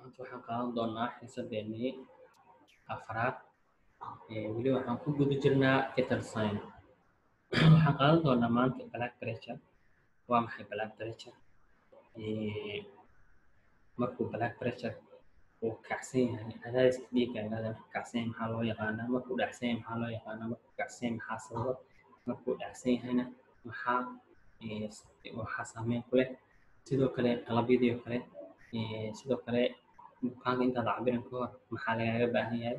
maanta waxaan qaadan doonaa xiisadeenii afraad weli waxaan ku guda jirnaa vital sign waxaan qaadan doonaa maanta black pressure waa maxay black pressure markuu black pressure uu kacsan yahay cadaadiska dhiigga ilaa kacsan yahay maxaa loo yaqaanaa markuu dhacsan yahay maxaa loo yaqaanaa markuu kacsan yahay maxaa sababa markuu dhacsan yahayna maxaa waxaa saameyn ku leh sidoo kale qalabyadii oo kale sidoo kale bukaanka intaad cabirin ka hor maxaa lagaaga baahan yahay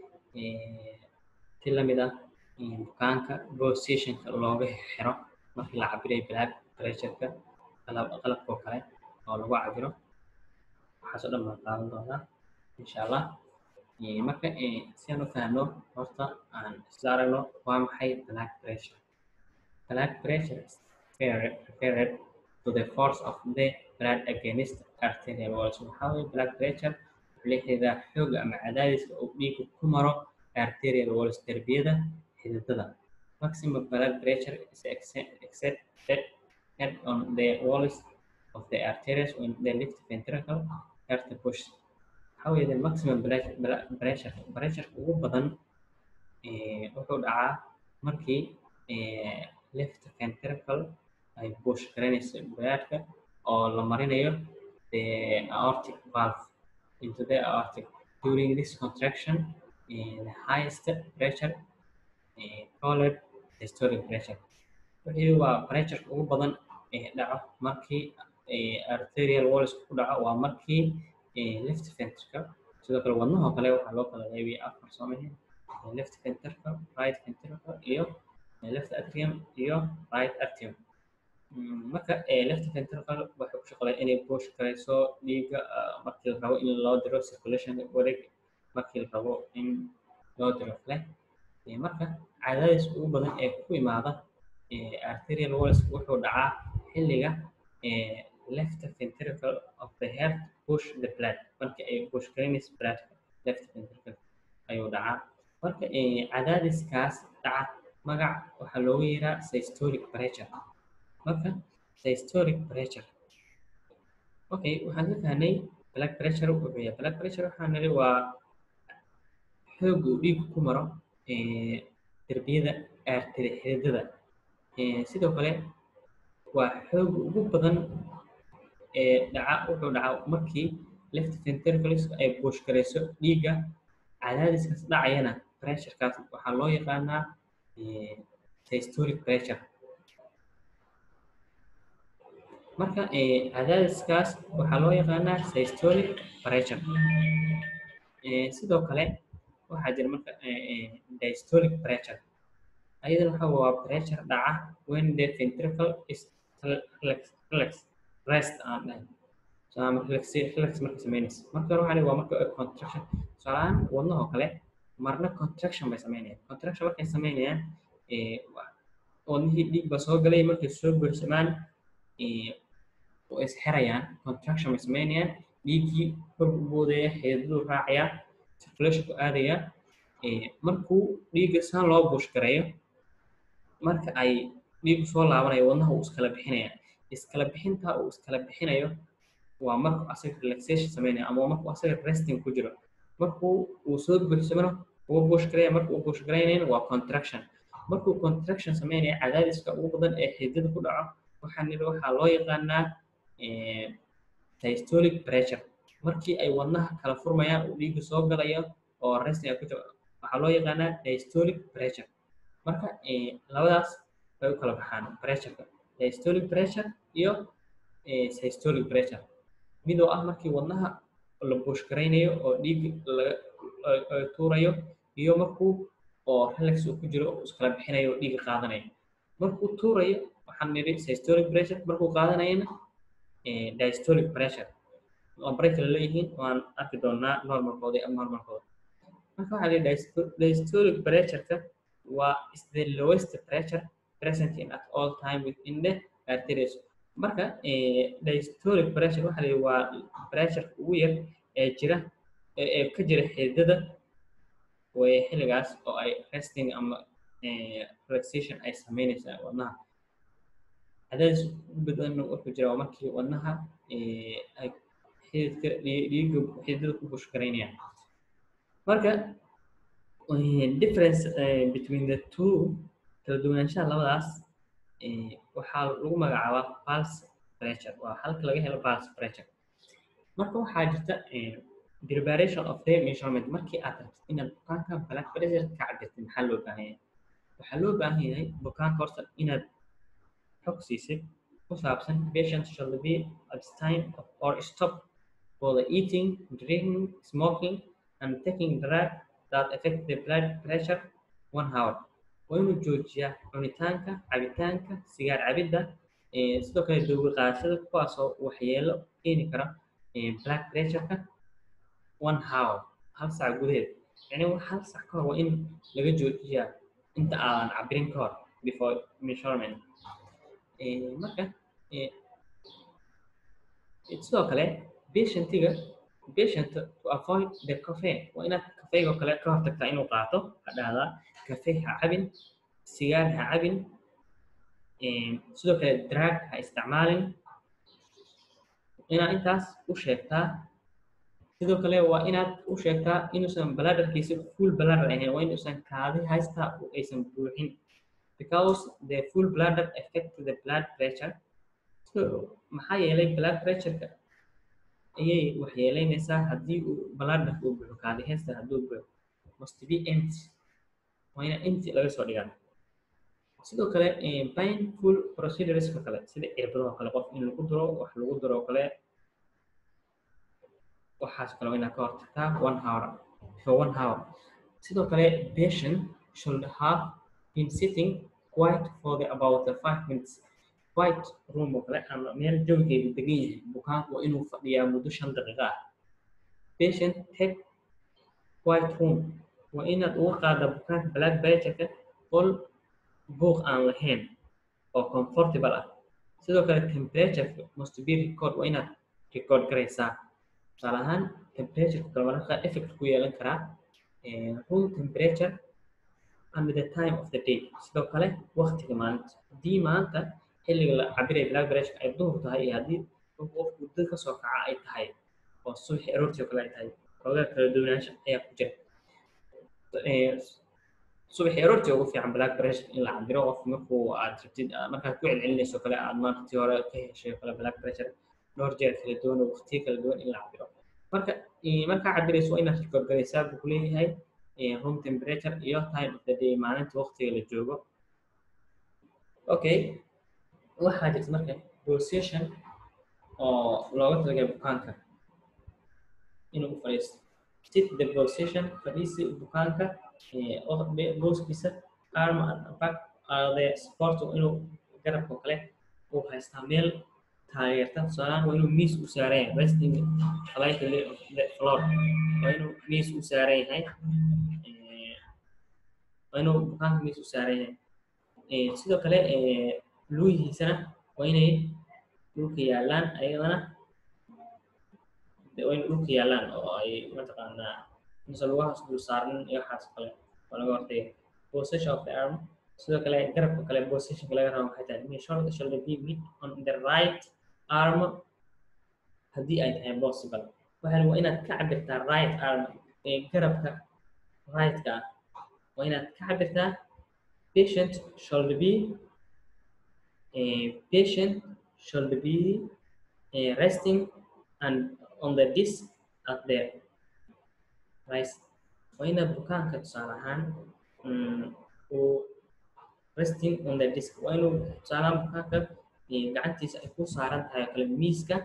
si lamid ah bukaanka positionka looga xiro markii la cabirayo black pressureka qalabka oo kale oo lagu cabiro waxaas oo dhan baan qaadan doonaa insha allah marka si aan u fahno horta aan isla aragno waa maxay black pressure black pressure is referred to the force of the blood against arterial walls waxaa weeye black pressure wuxuu la xiriiraa xooga ama cadaadiska uu dhiigga ku maro arterial walls derbiyada xididada maximum blood pressure is exerted on the walls of the arteries when the left ventricle start to push waxaa weeye the maximum pressure pressure ugu badan wuxuu dhacaa markii left ventricle ay push garanayso bloodka oo la marinayo the aortic valve into the aortic during this contraction the highest pressure called systolic pressure wixii waa pressure ugu badan ee dhaco markii arterial walls ku dhaco waa markii left ventricle sidoo kale wadnahoo kale waxaa loo kala qeybiya afar soomahin left ventricle right ventricle iyo left atrium iyo right atrium marka left ventricle waxay ku shaqeeyaa inay push garayso dhiigga markii la rabo in loo diro circulation wareeg markii la rabo in loo diro kale marka cadaadis ugu badan ee ku imaada arterial walls wuxuu dhacaa xilliga left ventricle of the heart push the blood marka ay push garaynayso bloodka left ventricle ayuu dhacaa marka cadaadiskaas dhaca magac waxaa loogu yeeraa systolic pressure marka systolic pressure okay waxaan ka fahnay black pressure wuxuu yahay black pressure waxaan niri waa xooga uu dhiiggu ku maro derbiyada arteri xididada sidoo kale waa xooga ugu badan ee dhaca wuxuu dhacaa markii left ventricules ay buush garayso dhiigga cadaadiskaas dhacayana pressurekaas waxaa loo yaqaanaa systolic pressure marka cadaadiskaas waxaa loo yaqaanaa systolic pressure sidoo kale waxaa jira marka diastolic pressure ayadana waxa waa pressure dhaca when the ventricle is relax rest aan dhahay ama relax relax marka samaynaysa marka hore waxaa waa marka contraction tusaalahaan wadnahoo kale marna contraction bay samaynayaan contraction markay samaynayaan wadnihii dhiig baa soo galay markay soo buuxsamaan oo is xirayaan contraction bay samaynayaan dhiiggii kor u boodaya xididadu raacaya circulation ku aadaya markuu dhiigga saan loo buush gareeyo marka ay dhiiggu soo laabanayo wadnaha uu iskala bixinaya iskala bixintaa uu iskala bixinayo waa markuu asaga relaxation sameynaya ama markuu asaga resting ku jiro markuu uu soo buuxsamana uu buush gareeya marka uu buush garaynayna waa contraction markuu contraction sameynaya cadaadiska ugu badan ee xididada ku dhaco waxaa niri waxaa loo yaqaanaa systolic pressure markii ay wadnaha kala furmayaan uu dhiigga soo galayo oo resting ay ku jiro waxaa loo yaqaanaa diastolic pressure marka labadaas bay u kala baxaan pressureka diastolic pressure iyo systolic pressure midoo ah markii wadnaha la buush garaynayo oo dhiig laga tuurayo iyo markuu oo relax uu ku jiro oo iskala bixinayo oo dhiigga qaadanayo markuu tuurayo waxaan nidhi systolic pressure markuu qaadanayana diastolic pressure lambaray kala leeyihiin waan arki doonaa normalkooda iyo abnormalkooda marka waxaa lihi diastolic pressureka waa is the lowest pressure present in at all time within the arteries marka diastolic pressure waxaa lihi waa pressure ugu yar ee jira ee ka jira xididada way xilligaas oo ay resting ama relaxation ay sameynaysaa wadnaha cadaadis badan wuxuu jira waa markii wadnaha ay xididka dhiigga xididada ku bushgaraynayaan marka difference between the two kala duwanaanshaha labadaas waxaa lagu magacaabaa pulse pressure waa halka laga helo pulse pressure marka waxaa jirta preparation of the measurement markii aad rabtid inaad bukaanka blood pressure ka cabirtid maxaa loo baahan yahay waxaa loo baahan yahay bukaanka horta inaad xog siisid ku saabsan patient should be abstain or stop for the eating, drinking, smoking, and taking drug that affect the blood pressure one hour. waa inuu joojiyaa cunitaanka cabitaanka sigaar cabidda sidoo kale doogi qaadashada kuwaasoo waxyeelo keeni kara blood pressureka one hour hal saac gudaheed yani hal saac ka hor waa in laga joojiyaa inta aadan cabirin ka hor before measurement marka sidoo kale patientiga patient to avoid the caffeine waa inaad kafeega kale ka hortagtaa inuu qaato ha dhahdaa kafee ha cabin sigaar ha cabin sidoo kale drag ha isticmaalin inaad intaas u sheegtaa sidoo kale waa inaad u sheegtaa inuusan bladderkiisa full bladder ahayn waa inuusan kaadi haystaa aysan buuxin because the full bladder affect the blood pressure so maxaa yeelay blood pressureka ayay waxyeeleynaysaa haddii uu bladder uu buuxo kaadi haysta hadduu buuxo must be empty waa ina empty laga soo dhigaa sidoo kale painful procedureska kale sida cirbadoo kale qof in lagu duro wax lagu duro oo kale waxaas kale waa inaad ka hortagtaa one hour for one hour sidoo kale patient should have been sitting quiet for the about the five minutes quiet room oo kale ama meel jawigeedu degan yahay bukaanku waa inuu fadhiyaa muddo shan daqiiqa ah patient take quiet room waa inaad uga qaada bukaanka blood pressureka qol buuq aan lahayn oo comfortable ah sidoo kale temperature must be record waa inaad record garaysaa tusaale ahaan temperature kale mararka effect ku yeelan karaa room temperature and the time of the day sidoo kale waqtiga maalinta haddii maanta xilliga la cabiraya blood pressure ay duhur tahay iyo haddii qofku dad ka soo kaca ay tahay oo subaxi aroortii oo kale ay tahay xoogaa kala duwanaansha ayaa ku jira subaxi aroortii ugu fiican blood pressure in la cabiro qof markuu aad rabtid markaad ku celcelinayso kale aad maalintii hore ka heshay kale blood pressure dhowr jeer kala duwan oo waqtiyo kala duwan in la cabiro marka markaa cabirayso waa inaad record garaysaa buu ku leeyahay room temperature iyo time of the day maalinta waqtiga la joogo okay waxaa jirta marka pulsation oo looga talagalay bukaanka inuu u fadhiisto sit the pulsation fadhiisi bukaanka booskiisa arm and back the support inuu garabka kale uu haystaa meel taageerta tusaalaan waa inuu miis u saaran yahay resting lightly of the floor waa inuu miis u saaran yahay waa inuu bukaanka miis u saaran yahay sidoo kale lugihiisana waa inay dhulka yaalaan ayadana waa inay dhulka yaalaan oo ay mataqaanaa mise lugahaas dul saaran iyo waxaas kale oo laga hortagay position of the arm sidoo kale garabka kale positionka laga rabo waxay tahay shoulder shoulder be mid on the right arm haddii ay tahay possible waxaa waa inaad ka cabirtaa right arm ee garabka right-ka ah waa inaad ka cabirtaa patient should be uh, patient should be uh, resting and on the disc at the right waa inaad bukaanka tusaale ahaan uu resting on the disc waa inuu tusaale ahaan bukaanka gacantiisa ay ku saaran tahay kale miiska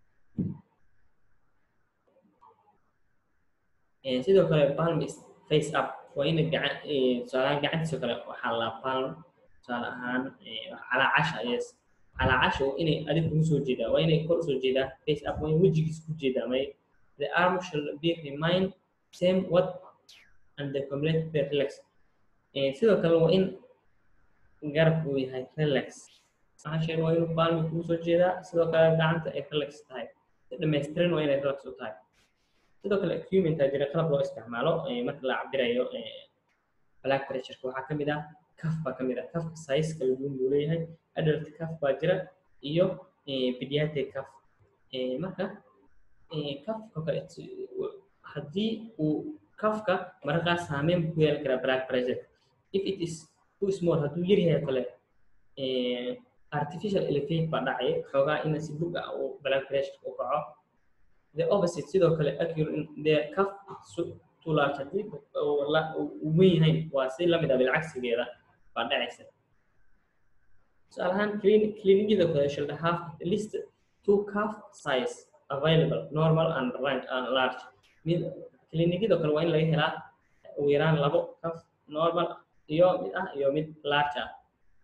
sidoo kale palm is face up waa ina gacan tusaale ahaan gacantiisa kale waxaa la palm tusaale ahaan calaacasha yes calaacasha waa inay adig kugu soo jeedaa waa inay kor usoo jeedaa face up waa in wejigiis ku jeedaa may the arm shall be remain same what and the complete the relax sidoo kale waa in garabku uu yahay relax maxaa waa inuu palmi kugu soo jeedaa sidoo kale gacanta ay relax tahay si dhammaystiran waa inay relax u tahay sidoo kale equipment aa jira qalab loo isticmaalo marka la cabirayo black pressureka waxaa kamid ah kaf baa kamid ah kafka size kala duwan buu leeyahay adult kaf baa jira iyo pediatric kaf marka kafka kale haddii uu kafka mararkaas saameyn ku yeelan karaa blood pressure if it is too small hadduu yar yahay kale artificial elevate baa dhacay xoogaa in si bug ah uu blood pressure u kaco the opposite sidoo kale accurate the cuff too large haddii uu weyn yahay waa si lamid ah bilcagsigeeda baa dhacaysa tusaale ahaan clinicida kale should have at least two cuff size available normal and large mid clinicida kale waa in laga helaa ugu yaraan labo cuff normal iyo mid ah iyo mid large ah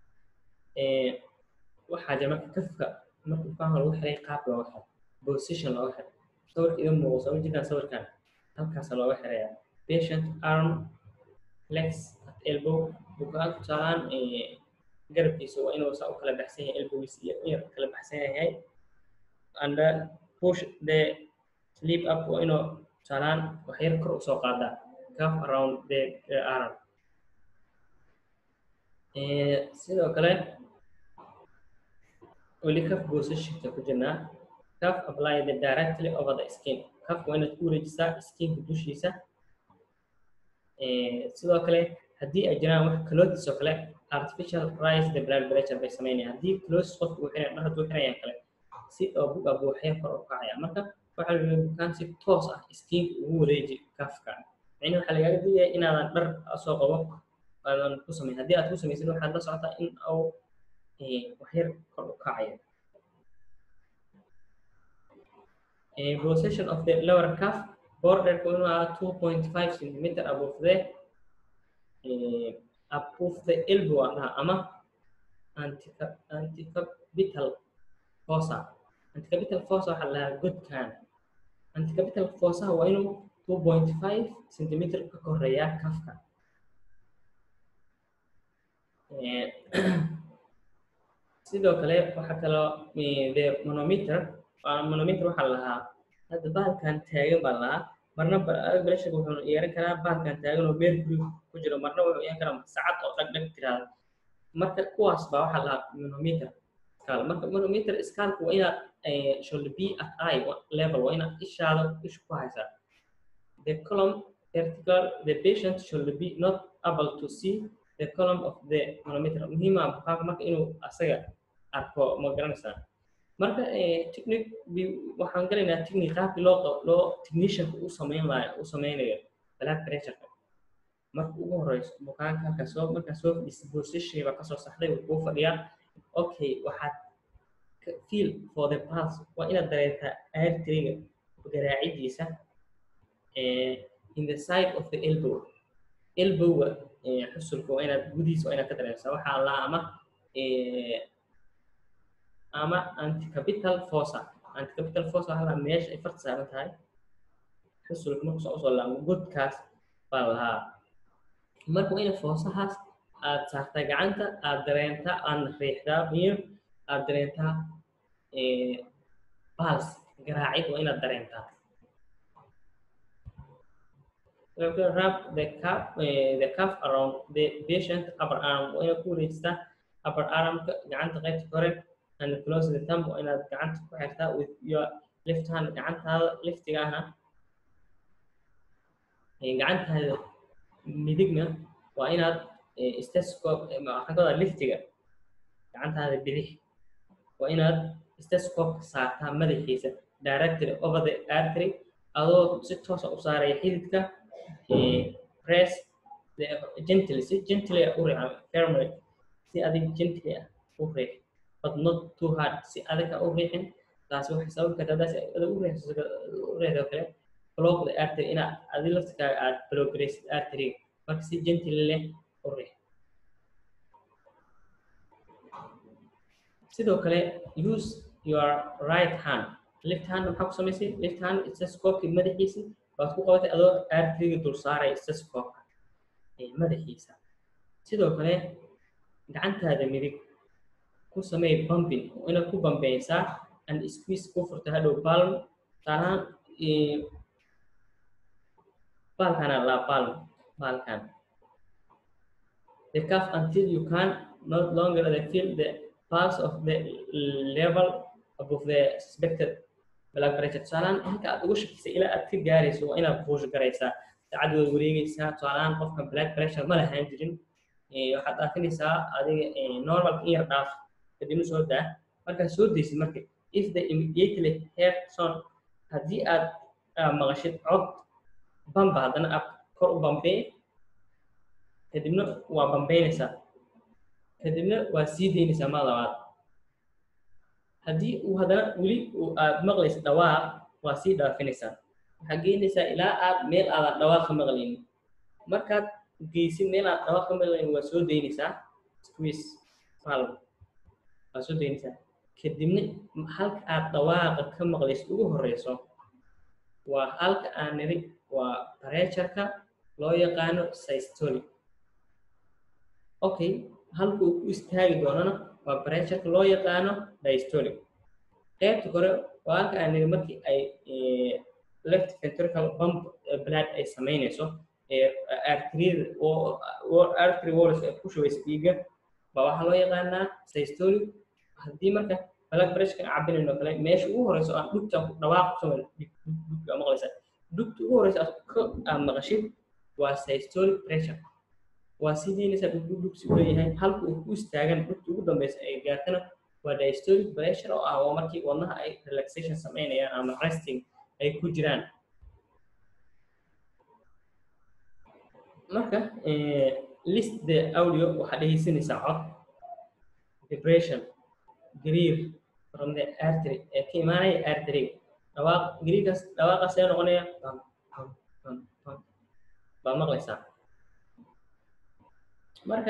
waxaa jira marka kafka marka ukaanka lagu xiray qaab looga xiro position looga xiro sawirka idin muuqo soo jirkaan sawirkan halkaasa looga xiraya patient arm legs at elbow bukaan tusaalaan garabkiisa waa inuu saa u kala baxsan yahay elbowgiisa iyo yar kala baxsan yahay and push the sleep up waa inuu tusaalaan wax yar kor usoo qaadaa cuff around the arm sidoo kale weli cuff positionka ku jirnaa cuff apply the directly over the skin cuffka waa inaad ku wareejisaa skinka dushiisa sidoo kale haddii ay jiraan wax clothes oo kale artificial rise the blood pressure bay sameynayaan haddii clothes qofka uu xiran dhar hadduu xirayaan kale si oo bug ah buuxya kor u kacaya marka waxaa la bukaan si toos ah skinka ugu wareeji cuffka micni waxaa lagaaga digaya inaadan dhar soo qabo aadan ku samayn haddii aad ku samaysid waxaad la socotaa in uu waxyar kor u kacayo position of the lower cuff border ku inuu ahaa two point five centimeter above the above the elbow ah ama anticapital fossa anticapital fossa waxaa la dhahaa godkan anticapital fossa waa inuu two point five centimeter ka koreeyaa kafka sidoo kale waxaa kaloo the manometer manometer waxaa lahaa hadda bahalkan taagan baa lahaa marna pressure wuxuu yeeran karaa bahalkan taagan oo mercury ku jiro marna wuxuu yeeran karaa sacad oo dhag dhag tiraada marka kuwaas baa waxaa lahaa manometer scale marka manometer scaleka waa inaad should be at eye level waa inaad ishaada isha ku haysaa the column vertical the patient should be not able to see the column of the manometer muhiima bukaanka marka inuu asaga arko ma garanaysaa marka technique waxaan galaynaa technique qaabkii loo loo technicianka u samayn laha u sameynayo blood pressureka marka ugu horeyso bukaanka halkaa soo markaa soo fadhiisa position baa kasoo saxday wuu kuu fadhiyaa okay waxaad feel for the pulse waa inaad dareentaa arteriga garaacidiisa in the side of the elbow elbowga xusulka waa inaad gudihiisa waa inaad ka dareensaa waxaa laa ama ama anticapital fossa anticapital fossa waxaa laa meesha ay farta saaran tahay xusulka marka soo usoo laamo godkaas baa lahaa marka waa ina foosahaas aad saartaa gacanta aad dareentaa aadna riixdaa iyo aad dareentaa bals garaacid waa inaad dareentaa wrap the cup uh, the cuff around the patient upper arm waa inaad ku wareejistaa upper armka gacanta qaybta kore and close the thumb waa inaad gacanta ku xirtaa with your left hand gacantaada liftiga ahna gacantaada midigna waa inaad stethoscope waxaan ka wadaa liftiga gacantaada bidix waa inaad stethoscope saartaa madaxiisa directly over the artery adoo si toosa u saaraya xididka press the gently si gently u riixa firmly si adig gently ah u riix but not too hard si adag u riixin taasi waxay sababi kartaa hadaas adag u riixso u riixdo kale block the artery inaad adi laftikaaga aad blockraysid arteryga marka si gently leh u riix sidoo kale use your right hand left hand maxaa ku samaysay left hand stethoscope madaxiisa baad ku qabatay adoo arteriga dul saaraya stethoscope madaxiisa sidoo kale gacantaada midig ku samey bumping inaad ku bambeysaa and squeeze ku furta hadhow palm talaan baalkana laa palm baalkan the cuff until you can no longer feel the pulse of the level above the suspected blood pressure tusaalaan halka aad uga shakisay ilaa aad ka gaarayso waa inaad buush garaysaa saacad waad wareegaysaa tusaalaan qofka blood pressure ma lahaan jirin waxaad dhaafinaysaa adiga normal in yar dhaaf kadibna soo daa markaad soo daysid marka if the immediately heard sound haddii aad maqashid cod bamba haddana aad kor u bambee kadibna waa bambeynaysaa kadibna waa sii daynaysaa ma labaad haddii uu haddana weli aad maqlaysid dhawaaq waa sii dhaafinaysaa waxaad geynaysaa ilaa aad meel aadan dhawaaq ka maqlaynin markaad geysid meel aad dhawaaq ka maqlaynin waa soo daynaysaa squeeze valve waa soo daynaysaa kadibna halka aad dhawaaqa ka maqlaysid ugu horeyso waa halka aan niri waa pressureka loo yaqaano systolic okay halka uu ku istaagi doonana waa pressureka loo yaqaano diastolic qaybta kore waa halka aan niri markii ay left ventricle pump blood ay samaynayso artery artery walls ay ku shubaysa dhiigga baa waxaa loo yaqaanaa systolic haddii marka blood pressure cabinayno kale meesha ugu horeyso aan dhugta dhawaaq ku samay dhugta maqlaysa dhugta ugu horeysa aad maqashid waa systolic pressure waa sidiinaysa dhugdhug dhugsi u leeyahay halka uu ku istaagan dhugta ugu dambeysa ay gaartana waa diastolic pressure oo ah waa markii wadnaha ay relaxation samaynayaan ama resting ay ku jiraan marka list the audio waxaad dhegeysanaysaa cod vibration gariir from the artery ee ka imaanaya artery dhawaaq gariirkaas dhawaaqaas ee noqonaya bam bam bam bam baa maqlaysaa marka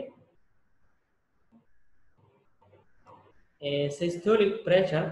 systolic pressure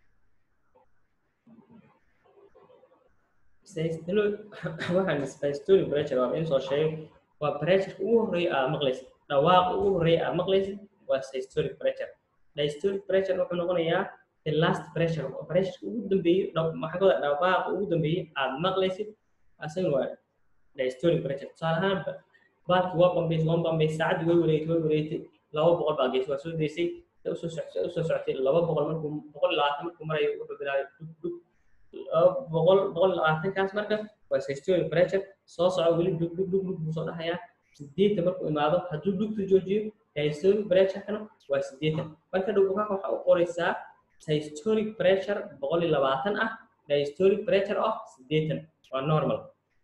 systolic waxaan systolic pressure waa in soo sheegay waa pressure ugu horeeya aad maqlaysid dhawaaqa ugu horeeya aad maqlaysid waa systolic pressure diastolic pressure wuxuu noqonayaa the last pressure pressure ugu dambeeyay maxaa ka wada dhawaaqa ugu dambeeyay aad maqlaysid asagana waa diastolic pressure tusaale ahaan baalki waa bambaysay waa bambaysay saacadii way wareegtay way wareegtay laba boqol baa geysay waa soo daysay usoo socotay usoo socotay laba boqol markuu boqol labaatan markuu marayo wuxuu bilaabay dug dug boqol boqol labaatankaas marka waa systolic pressure soo soco weli dug dug dug dug buu soo dhahayaa sideetan markuu imaado hadduu dugtu joojiyo diastolic pressurekana waa sideetan marka dhowbukaaka waxaa u qoraysaa systolic pressure boqol iyo labaatan ah diastolic pressure of sideetan waa normal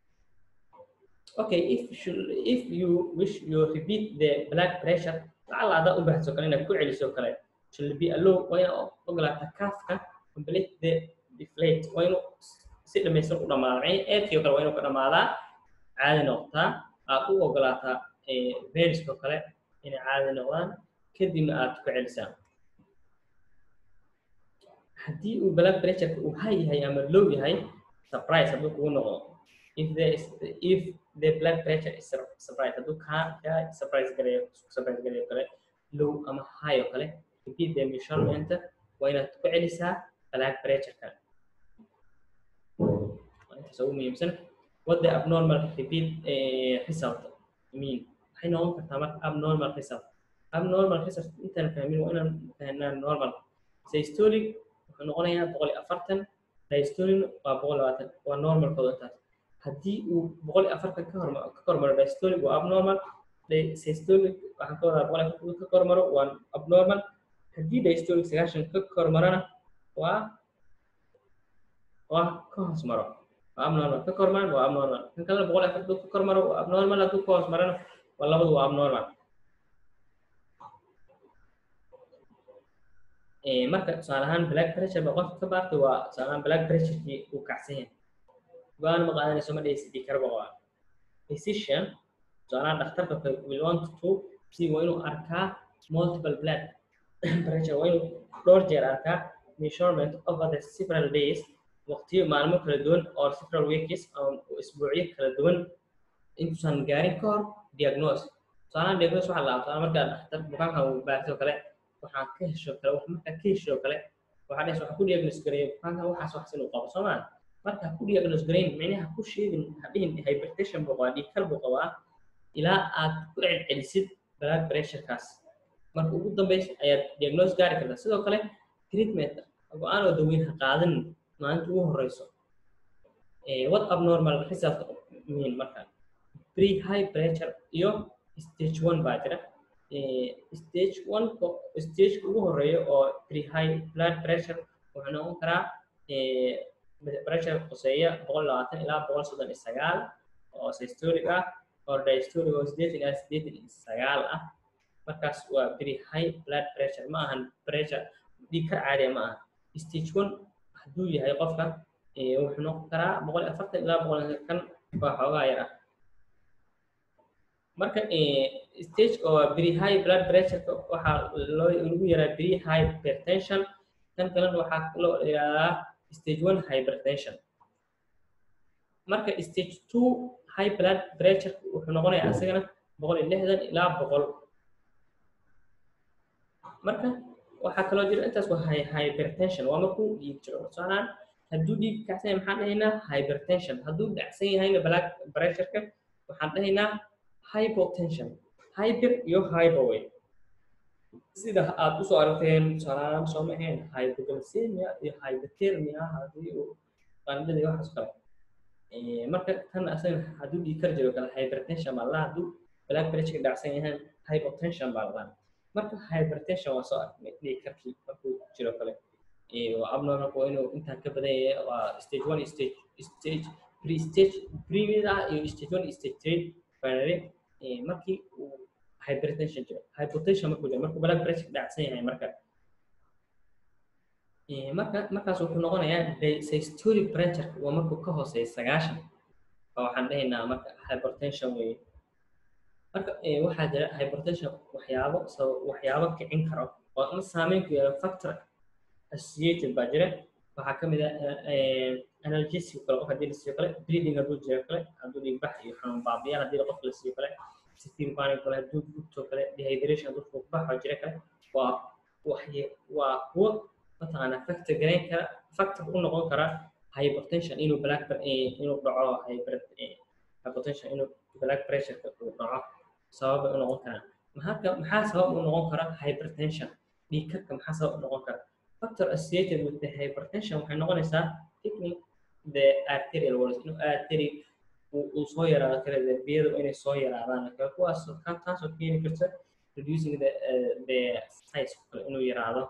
okay if you, if you wish you repeat the blood pressure lacala adaa u baahso kale inaad ku celiso kale should be allow waa inaad ogolaata kaafka complete the deflate waa inuu si dhamaysan u dhamaada eedkii kale waa inuu ka dhamaadaa caadi noqotaa aad u ogolaataa veniskoo kale inay caadi noqdaan kadibna aad ku celisaa haddii uu blood pressure uu high yahay ama low yahay surprise hadduu kugu noqdo if there is if the blood pressure is surprise hadduu kaa kaa surprise gareeyo surprise gareeyo kale low ama high oo kale repeat the measurement waa inaad ku celisaa blood pressure-ka intaas ugu muhiimsan what the abnormal repeat result I mean waxay noqon kartaa marka abnormal result abnormal result intaan fahmin waa inaan fahnaa normal systolic wuxuu noqonayaa boqol iyo afartan diastolic waa boqol labaatan waa normal kooda intaas haddii uu boqol iyo afartan ka horma ka kormaro diastolic waa abnormal systolic waxaan ka wadaa boqol iyo afartan ka kormaro waa abnormal haddii diastolic sagaashan ka kormarana waa waa ka hoos maro waa abnormal ka kormaan waa abnormal kan kalena boqol iyo afartan ka kormaro waa abnormal hadduu ka hoos marana waa labadu waa abnormal marka tusaale ahaan black pressure ba qofka ka baarta waa tusaale ahaan black pressurekii uu kacsan yahay go-aan ma qaadanayso ma dhehaysid dhiig karba waa physician tusaale ahaan dhakhtarka kale will want to see waa inuu arkaa multiple blood pressure waa inuu dhowr jeer arkaa measurement over the several days waqtiyo maalmo kala duwan or several weeks ama isbuucyo kala duwan intuusan gaarin ka hor diagnose tusaalahaan diagnose waxaa la tusaale markaa dhakhtar bukaanka uu baartay oo kale waxaa ka hesho kale wax markaa ka hesho kale waxaa dhehaysa waxaa ku diagnose gareeya bukaanka waxaas wax inuu qabo soo maa marka ku diagnose gareyn micnaha ku sheegin hadhihin hypertension buu qabaa dhiig kar buu qabaa ilaa aad ku celcelisid blood pressurekaas marka ugu dambeysa ayaad diagnose gaari kartaa sidoo kale treatment go-aan oo daweyn ha qaadanin maalinta ugu horeyso what abnormal result mean marka pre high pressure iyo stage one baa jira stage one stageka ugu horeeya oo pre high blood pressure wuxuu noqon karaa pressure qoseeya boqol labaatan ilaa boqol soddon iyo sagaal oo systolic ah oo diastolic oo sideetan ilaa sideetan iyo sagaal ah markaas waa very high blood pressure ma ahan pressure dhiig ka caadiya ma aha stage one hadduu yahay qofka wuxuu noqon karaa boqol iyo afartan ilaa boqol kan waa xoogaa yar ah marka stage oo very high blood pressure waxaa loo lagu yaraa very high hypertension kan kalena waxaa loo yihahdaa stage one hypertension marka stage two high blood pressure wuxuu noqonayaa asagana boqol iyo lixdan ilaa boqol marka waxaa kaloo jira intaas waa hypertension waa markuu dhiig jiro tusaalahaan hadduu dhiig kacsan yahay maxaan dhahaynaa hypertension hadduu dhacsan yahayna blood pressureka waxaan dhahaynaa hypotension hyper iyo hypoway sida aad usoo aragteen tusaalahaan soo ma ahayn hypoglycemia iyo hypothermia haddii uu qandhada iyo waxaas kale marka tan asaga hadduu dhiig kar jiro kale hypertension baa lahaa hadduu blood pressure dhacsan yahay hypotension baa lahaa marka hypertension waa soo aragnay dhiig karkii markuu jiro kale waa abnormal waa inuu intaan ka badan yahay waa stage one stage stage pre stage previous ah iyo stage one stage three binary markii uu hypertension jiro hypotension markuu jiro markuu blood pressure dhacsan yahay marka marka markaas wuxuu noqonayaa systolic pressure waa markuu ka hooseeya sagaashan oo waxaan dhahaynaa marka hypertension weeye marka waxaa jira hypertension waxyaabo waxyaabo kicin karo oo ama saameyn ku yeelo factor associated baa jira waxaa ka mid ah analgesic kale qof haddii la siiyo kale bleeding hadduu jiro kale hadduu dhiigbax iyo xanuun baabiyaal haddii qofka la siiyo kale severe panic kale hadduu gubto kale dehydration hadduu fuuqbaxo jira kale waa waxye waa kuwo mataqaanaa factor garayn kara factor u noqon kara hypertension inuu black inuu dhaco hyper hypertension inuu black pressure uu dhaco sabab u noqon karaan maxaa maxaa sabab u noqon kara hypertension dhiig karka maxaa sabab u noqon kara factor associated with the hypertension waxay noqonaysaa thickening the arterial walls inuu artery uu soo yaraado kale darbiyadu inay soo yaraadaan kale kuwaas taasoo keeni karta reducing the uh, the size kale inuu yaraado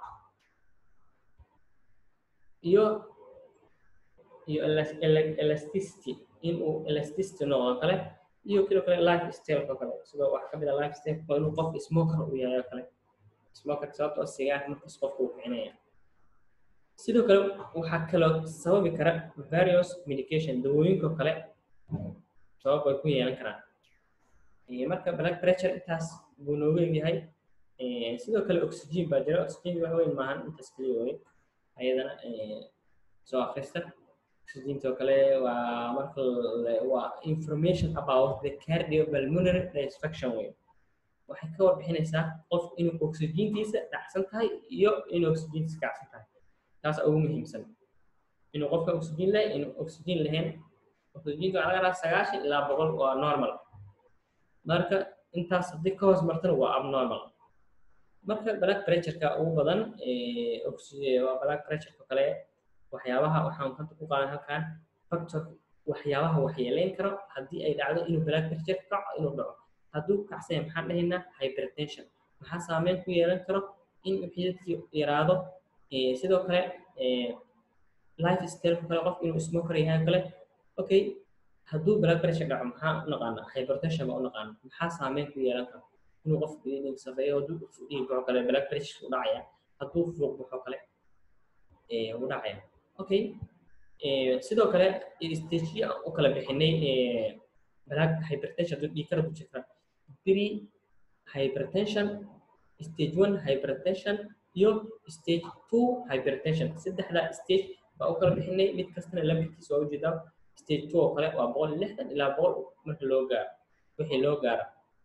iyo iyo elasticity inuu elasticity noqdo kale iyo kilo kale life style kale sidoo wax ka mid ah life style inuu qof smoker uu yahay kale smoker sababtoo sigaar markaas qofku uu kicinaya sidoo kale waxaa kaloo sababi kara various medication dawooyinka kale sabab ay ku yeelan karaan marka blood pressure intaas buu noogu egyahay sidoo kale oxygen baa jira oxygen wax weyn maahan intaas kaliya wey ayadana soo akhrista oxygentoo kale waa marka waa information about the cardiopulmonary dysfunction wey waxay ka warbixinaysaa qof inuu oxygentiisa dhacsan tahay iyo inuu oxygentiisa kacsan tahay taas ugu muhiimsan inuu qofka oxygen leh inuu oxygen lahayn oxygenta waxaa laga rabaa sagaashan ilaa boqol waa normal marka intaas haddii ka hoos martana waa abnormal marka blood pressureka ugu badan waa blood pressureka kale waxyaabaha waxaan kanta ku qaadan halkan factor waxyaabaha waxyeeleyn karo haddii ay dhacdo inuu blood pressure kaco inuu dhaco hadduu kacsanya maxaan dhahaynaa hypertension maxaa saameyn ku yeelan karo in xididkii yaraado sidoo kale life style kale qof inuu smoker yahay kale okay hadduu blood pressure dhaco maxaa u naqaana hypertension baa u naqaana maxaa saameyn ku yeelan karo inuu qof dhiig safeeyo hadduu dhiig baxo kale blood pressure u dhacaya hadduu fuuq baxo kale u dhacaya okay sidoo kale stageya u kala bixinay blood hypertension hadduu dhiig kara ku jirta pre hypertension stage one hypertension iyo stage two hypertension saddexda stage baa u kala bixinay mid kastana lambarkiisa waa ujeedaa stage two oo kale waa boqol lixdan ilaa boqol marka loo gaaro wixii loo gaaro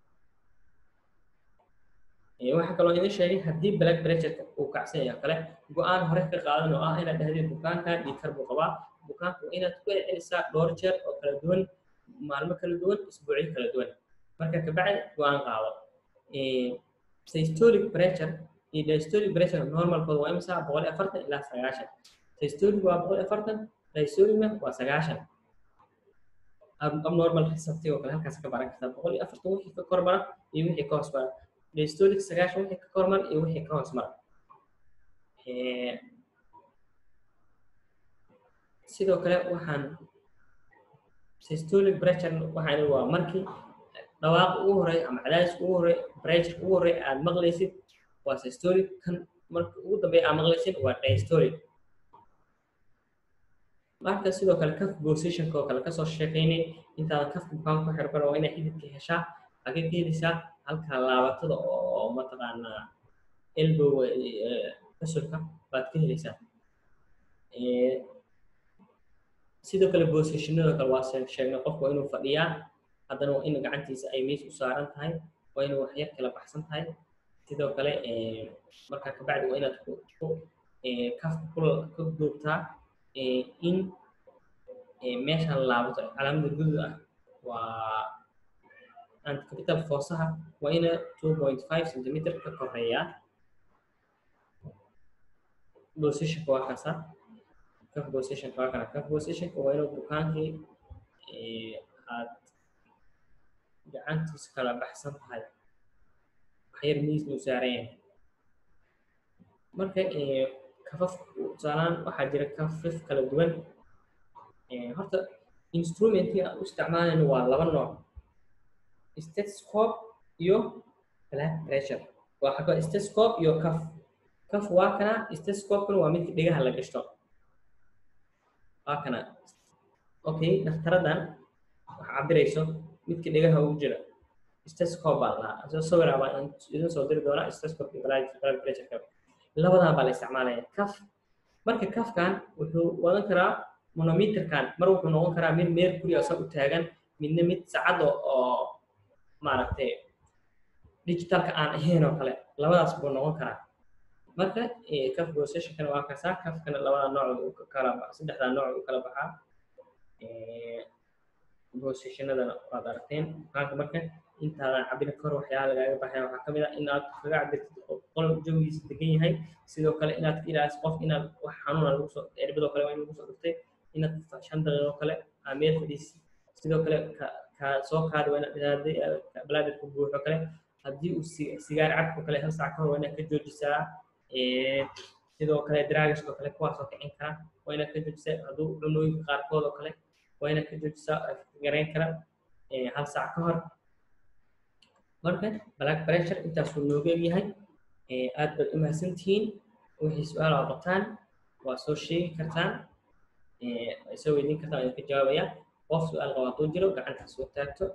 waxaa kaloo idin sheegay haddii blood pressure uu kacsan yahay kale go-aan hore ka qaadan oo ah inaad dhahdid bukaanka dhiigkar buu qabaa bukaanka waa inaad ku celcelisaa dhowr jeer oo kala duwan maalmo kala duwan isbuucyo kala duwan marka kabacdi go-aan qaado systolic pressure iyo diastolic pressure normalkooda waa imisa boqol iyo afartan ilaa sagaashan systolic waa boqol iyo afartan diastolic waa sagaashan abnormal receptive oo kale halkaas ka baran kartaa boqol iyo afartan wixii ka kormara iyo wixii ka hoos mara diastolic sagaashan wixii ka kormara iyo wixii ka hoos mara sidoo kale waxaan systolic pressure waxaan waa markii dhawaaq ugu horey ama cadaadis ugu horey pressure ugu horey aad maqlaysid waa systolic kan marka ugu dambeeya aad maqlaysid waa diastolic marka sidoo kale kaf positionka oo kale kasoo sheekaynay intaadan kafka bukaan ku xirban waa inay xididka heshaa agee ka helisaa halka laabatada oo mataqaanaa elbow kasulka baad ka helaysaa sidoo kale positionada kale waa sheegnay qofku waa inuu fadhiyaa haddana waa in gacantiisa ay meesha u saaran tahay waa inuu waxyar kala baxsan tahay sidoo kale markaa kabacdi waa inaad kafka ku duubtaa in meeshaan laabato calaamada gudud ah waa anticapital forsaha waa ina two point five centimeter ka koreeyaa positionka waa kaasa cuff positionka waa kana cuff positionka waa inuu bukaankii aad gacantiisa kala baxsan tahay waxyar miis uu saaran yahay marka kafaf tusaalaan waxaa jira kafaf kala duwan horta instrumentii aan u isticmaalayno waa laba nooc stethoscope iyo blood pressure waa xagga stethoscope iyo kaf kaf waa kana stethoscope-kana waa midka dhegaha la gashto waa kana okay dhaktaradan wax cabirayso midka dhegaha ugu jira stethoscope baa lahaa soo sawira baan idin soo diri doonaa stethoscope iyo blood pressure labadan baa la isticmaalaya kaf marka kafkan wuxuu wadan karaa monometerkan mar wuxuu noqon karaa mid mercury asa u taagan midna mid sacad oo maaragtay digitalka aan ahayn oo kale labadaas buu noqon karaa marka kaf positionkana waa kasaa kafkana labada nooc kala saddexda nooc u kala baxaa positionadana waad aragteen bukaanka marka intaadan cabin kor waxyaala lagaaga baxaya waxaa kamid ah in aad kaga cabirtid qol jawigiisa degan yahay sidoo kale inaad ka ilaaliso qof inaad wax xanuuna lagu soo erbadoo kale waa in lagu soo dhuftay inaad shan daqiiqo kale aa meel fadhiisi sidoo kale ka soo qaadi waa inaad balaadirka buuxo kale haddii uu sigaar cabko kale hal saac ka hor waa inaad ka joojisaa sidoo kale dragaskoo kale kuwaasoo kicin kara waa inaad ka joojisaa hadduu cunooyinka qaarkood oo kale waa inaad ka joojisaa garayn kara hal saac ka hor marka black pressure intaasuu nooga yahay aad baad u mahadsantihiin wixii su-aal aa qabtaan waa soo sheegi kartaan soo weydiin kartaan waa idinka jawaabaya qof su-aal qaba hadduu jiro gacanta soo taagto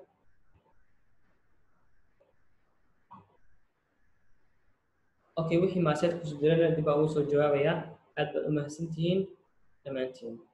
okay wixii maaseed kusoo jirana dib baa ugu soo jawaabayaa aad baad u mahadsantihiin dhammaantiin